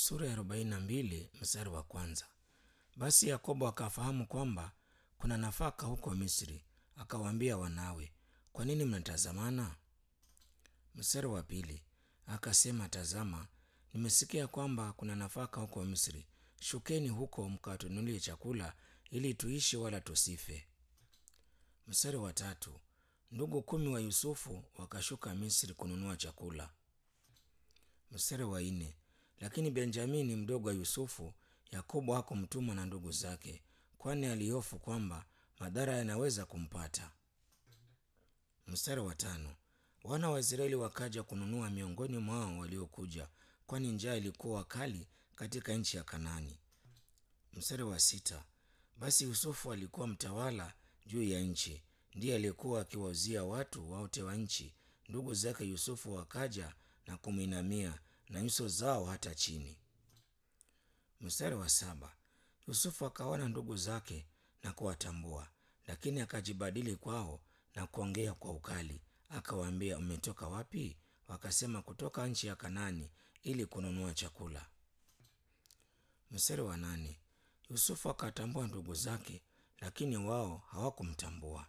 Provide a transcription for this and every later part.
sura ya arobaini na mbili mstari wa kwanza. Basi Yakobo akafahamu kwamba kuna nafaka huko Misri, akawaambia wanawe, kwa nini mnatazamana? Mstari wa pili akasema, tazama, nimesikia kwamba kuna nafaka huko Misri. Shukeni huko mkatunulie chakula, ili tuishi wala tusife. Mstari wa tatu ndugu kumi wa Yusufu wakashuka Misri kununua chakula. Mstari wa nne lakini Benjamini mdogo wa Yusufu, Yakobo hakumtuma na ndugu zake, kwani alihofu kwamba madhara yanaweza kumpata. Mstari wa tano wana wa Israeli wakaja kununua miongoni mwao waliokuja, kwani njaa ilikuwa kali katika nchi ya Kanaani. Mstari wa sita basi Yusufu alikuwa mtawala juu ya nchi, ndiye aliyekuwa akiwauzia watu wote wa nchi. Ndugu zake Yusufu wakaja na kumwinamia na nyuso zao hata chini. Mstari wa saba Yusufu akaona ndugu zake na kuwatambua, lakini akajibadili kwao na kuongea kwa ukali, akawaambia, mmetoka wapi? Wakasema, kutoka nchi ya Kanaani ili kununua chakula. Mstari wa nane Yusufu akatambua ndugu zake, lakini wao hawakumtambua.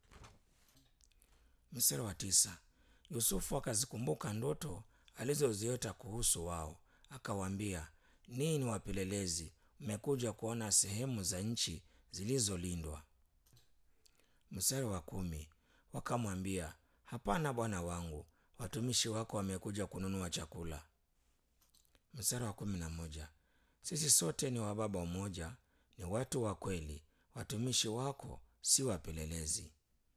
Mstari wa tisa Yusufu akazikumbuka ndoto alizoziota kuhusu wao, akawaambia, ninyi ni wapelelezi, mmekuja kuona sehemu za nchi zilizolindwa. Mstari wa kumi wakamwambia, hapana bwana wangu, watumishi wako wamekuja kununua chakula. Mstari wa kumi na moja sisi sote ni wa baba mmoja, ni watu wa kweli, watumishi wako si wapelelezi.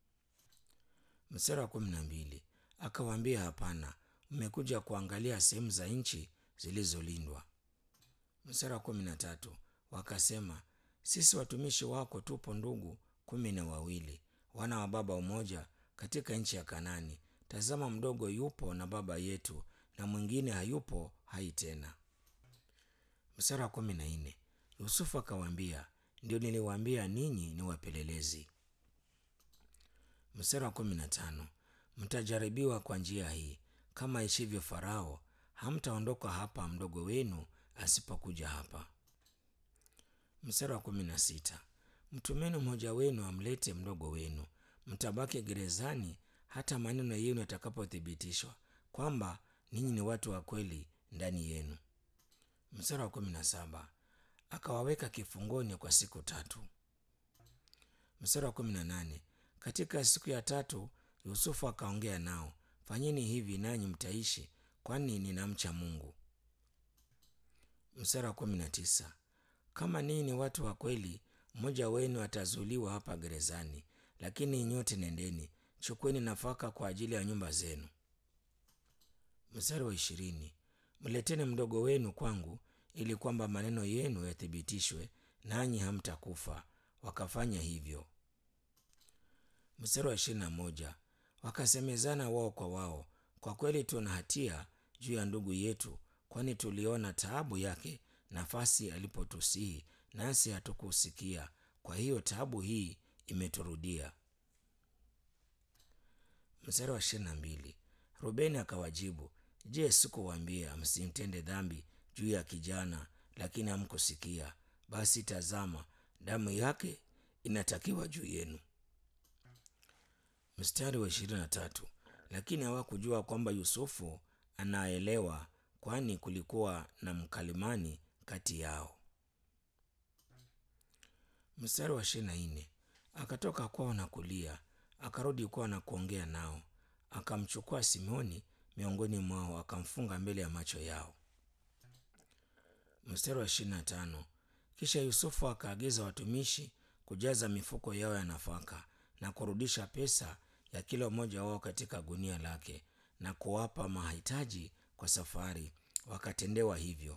Mstari wa kumi na mbili akawaambia, hapana, mmekuja kuangalia sehemu za nchi zilizolindwa. Mstari wa kumi na tatu wakasema, sisi watumishi wako tupo ndugu kumi na wawili, wana wa baba mmoja katika nchi ya Kanani. Tazama, mdogo yupo na baba yetu, na mwingine hayupo hai tena. Mstari wa kumi na nne Yusufu akawaambia, ndio niliwaambia ninyi ni wapelelezi. Mstari wa kumi na tano mtajaribiwa kwa njia hii, kama ishivyo Farao, hamtaondoka hapa mdogo wenu asipokuja hapa. Mstari wa kumi na sita mtumeni mmoja wenu amlete mdogo wenu, mtabaki gerezani hata maneno yenu yatakapothibitishwa kwamba ninyi ni watu wa kweli ndani yenu. Mstari wa kumi na saba akawaweka kifungoni kwa siku tatu. Mstari wa kumi na nane katika siku ya tatu Yusufu akaongea nao, fanyeni hivi nanyi mtaishi, kwani ninamcha Mungu. Mstari wa kumi na tisa kama ninyi ni watu wa kweli, mmoja wenu atazuiliwa hapa gerezani, lakini nyote nendeni, chukueni nafaka kwa ajili ya nyumba zenu. Mstari wa ishirini mleteni mdogo wenu kwangu, ili kwamba maneno yenu yathibitishwe, nanyi hamtakufa. Wakafanya hivyo. Mstari wa ishirini na moja wakasemezana wao kwa wao, kwa kweli tuna hatia juu ya ndugu yetu, kwani tuliona taabu yake nafasi alipotusihi, nasi hatukusikia. Kwa hiyo taabu hii imeturudia. Mstari wa ishirini na mbili Rubeni akawajibu, Je, sikuwaambia msimtende dhambi juu ya kijana, lakini hamkusikia? Basi tazama, damu yake inatakiwa juu yenu. Mstari wa ishirini na tatu lakini hawakujua kwamba Yusufu anaelewa, kwani kulikuwa na mkalimani kati yao. Mstari wa ishirini na nne akatoka kwao na kulia, akarudi kwao na kuongea nao, akamchukua Simoni miongoni mwao, akamfunga mbele ya macho yao. Mstari wa ishirini na tano kisha Yusufu akaagiza watumishi kujaza mifuko yao ya nafaka na kurudisha pesa ya kila mmoja wao katika gunia lake na kuwapa mahitaji kwa safari. Wakatendewa hivyo.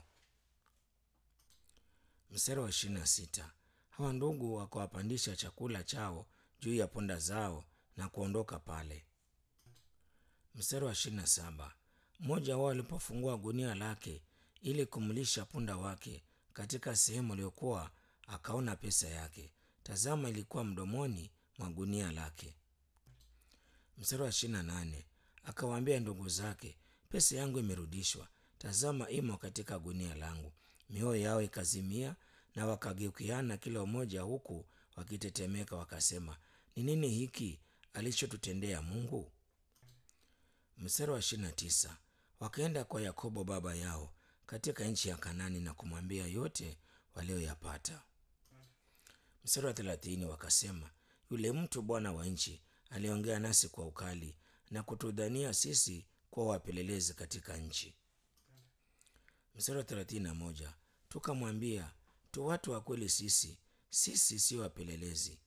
Mstari wa ishirini na sita hawa ndugu wakawapandisha chakula chao juu ya punda zao na kuondoka pale. Mstari wa ishirini na saba mmoja wao alipofungua gunia lake ili kumlisha punda wake katika sehemu aliyokuwa, akaona pesa yake. Tazama, ilikuwa mdomoni mwa gunia lake. Mstari wa ishirini na nane akawaambia ndugu zake, pesa yangu imerudishwa, tazama imo katika gunia langu. Mioyo yao ikazimia na wakageukiana kila mmoja, huku wakitetemeka, wakasema, ni nini hiki alichotutendea Mungu? Mstari wa ishirini na tisa wakaenda kwa Yakobo baba yao katika nchi ya Kanani na kumwambia yote walioyapata. Mstari wa thelathini wakasema, yule mtu bwana wa nchi aliongea nasi kwa ukali na kutudhania sisi kuwa wapelelezi katika nchi. Mstari wa thelathini na moja tukamwambia, tu watu wa kweli sisi, sisi sio wapelelezi.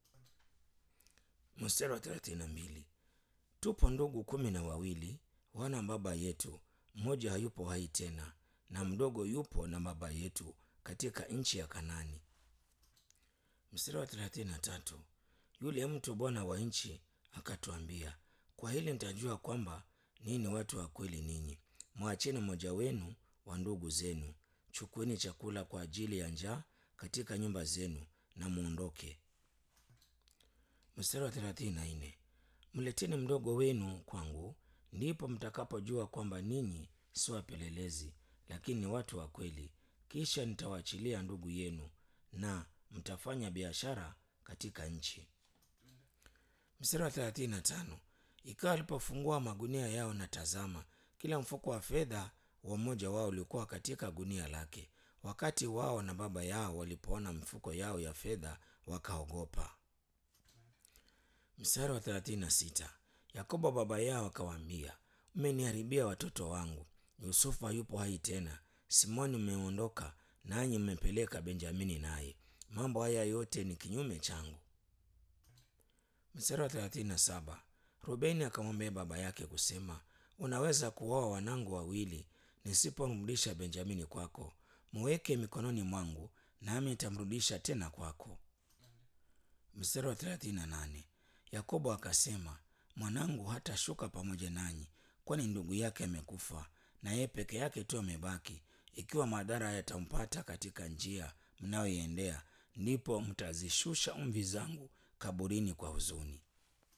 Mstari wa thelathini na mbili tupo ndugu kumi na wawili wana baba yetu, mmoja hayupo hai tena, na mdogo yupo na baba yetu katika nchi ya Kanani. Mstari wa thelathini na tatu yule mtu bwana wa nchi akatuambia, kwa hili nitajua kwamba ninyi watu wa kweli ninyi. Mwacheni mmoja wenu wa ndugu zenu, chukueni chakula kwa ajili ya njaa katika nyumba zenu na muondoke. Mstari wa thelathini na nne mleteni mdogo wenu kwangu, ndipo mtakapojua kwamba ninyi si wapelelezi, lakini ni watu wa kweli. Kisha nitawaachilia ndugu yenu na mtafanya biashara katika nchi. Mstari wa thelathini na tano ikawa walipofungua magunia yao, na tazama, kila mfuko wa fedha wa mmoja wao ulikuwa katika gunia lake. Wakati wao na baba yao walipoona mifuko yao ya fedha, wakaogopa. Mstari wa thelathini na sita Yakobo baba yao akawaambia, mmeniharibia watoto wangu. Yusufu hayupo hai tena, Simoni mmeondoka, nanyi mmepeleka Benjamini naye. Mambo haya yote ni kinyume changu. Mstari wa thelathini na saba Rubeni akamwambia baba yake kusema, unaweza kuoa wanangu wawili, nisipomrudisha Benjamini kwako. Muweke mikononi mwangu, nami nitamrudisha tena kwako. Mstari wa thelathini na nane Yakobo akasema, mwanangu hatashuka pamoja nanyi, kwani ndugu yake amekufa, na yeye peke yake tu amebaki. Ikiwa madhara yatampata katika njia mnayoiendea, ndipo mtazishusha mvi zangu kaburini kwa huzuni.